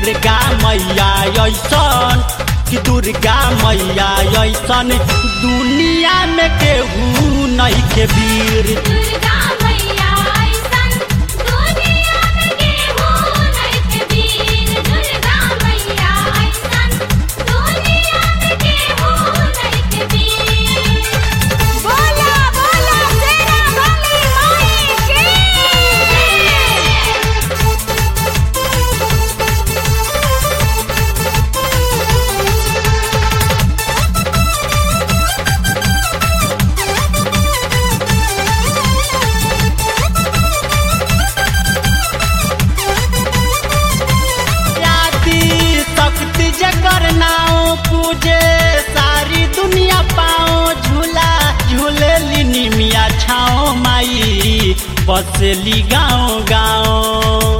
दुर्गा मैया ऐसन कि दुर्गा मैया ऐसन दुनिया में केहू नहीं के वीर दुर्गा मैया ऐसन दुनिया में केहू नइखे वीर दुर्गा मैया ऐसन दुनिया में केहू नइखे वीर बोला बोला शेरा वाली माई की आदि शक्ति जकर नाव पूजे सारी दुनिया पाओ झूला झूले लिनी मिया छाओ माई बसली गाँव गाँव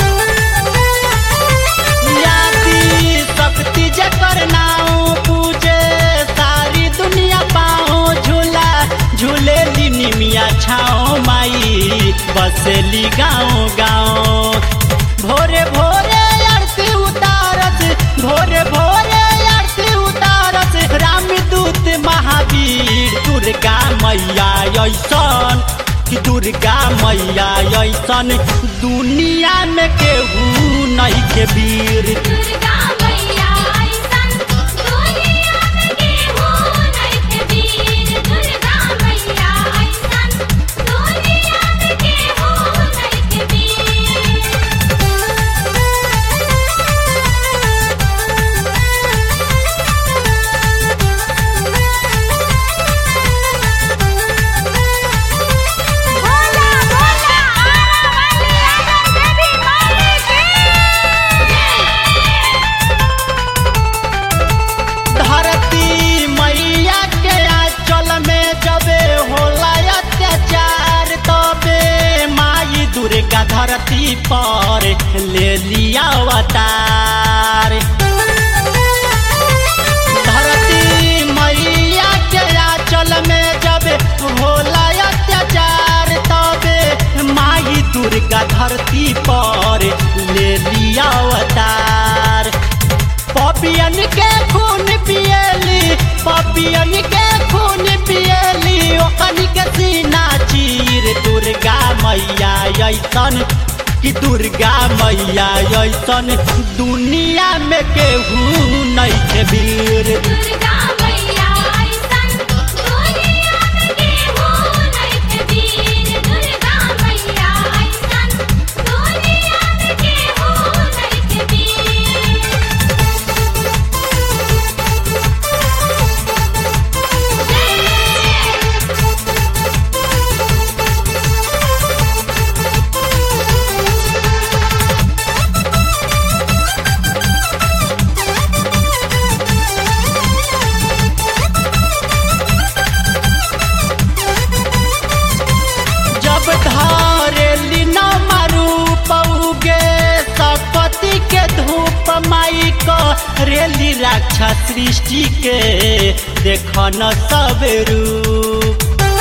आदि शक्ति जकर नाव पूजे सारी दुनिया पाओ झूला झूले लिनी मिया छाओ माई बसली गाँव गाँव भोरे भोरे आरती उतारत भोरे भोरे आरती उतारत रामदूत महावीर दुर्गा मैया ऐसन कि दुर्गा मैया ऐसन दुनिया में केहू नहीं के वीर दुर्गा मैया ऐसन दुनिया में केहू नइखे वीर दुर्गा मैया ऐसन दुनिया में केहू नइखे वीर बोला बोला आरा वाली आरा देवी माई की धरती मैया के आंचल में जबे होला अत्याचार तबे माई दुर्गा धरती पर ले लिया अवतार धरती मैया के आंचल में जबे होला अत्याचार तबे माई दुर्गा धरती पर ले लिया अवतार पपियन के खून पियली पपियन के खून पियली ओकन के सीना चीर दुर्गा मैया ऐसन कि दुर्गा मैया ऐसन दुनिया में केहू नहीं के वीर दुर्गा मैया ऐसन दुनिया में केहू नइखे वीर दुर्गा मैया ऐसन दुनिया में केहू नइखे वीर जब धारेली न मारू पौगे सपति के धूप माई को रेली रक्षा सृष्टि के देख न सब रूप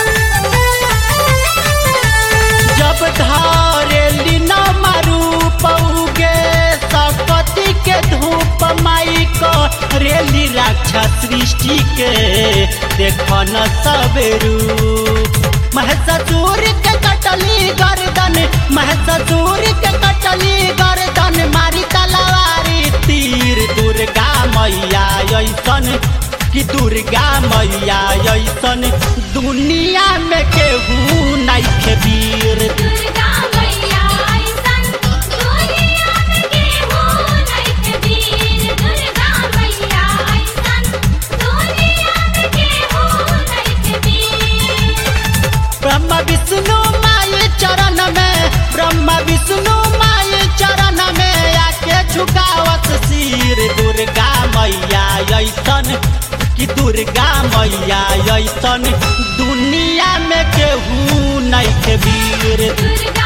जब धारेली न मारू पौगे सपति के धूप माई को रेली रक्षा सृष्टि के देख न सब रूप महससूर के कटली गर्दन महससूर के कटली गर्दन मारी तलवारी तीर दुर्गा मैया ऐसन कि दुर्गा मैया ऐसन दुनिया में केहू नहीं के वीर दुर्गा मैया ऐसन दुनिया में केहू नइखे वीर दुर्गा मैया ऐसन दुनिया में केहू नइखे वीर ब्रह्म विष्णु माई चरण में ब्रह्म विष्णु माई चरण में आके झुकावत सिर दुर्गा मैया ऐसन कि दुर्गा मैया ऐसन दुनिया में केहू नहीं के वीर दुर्गा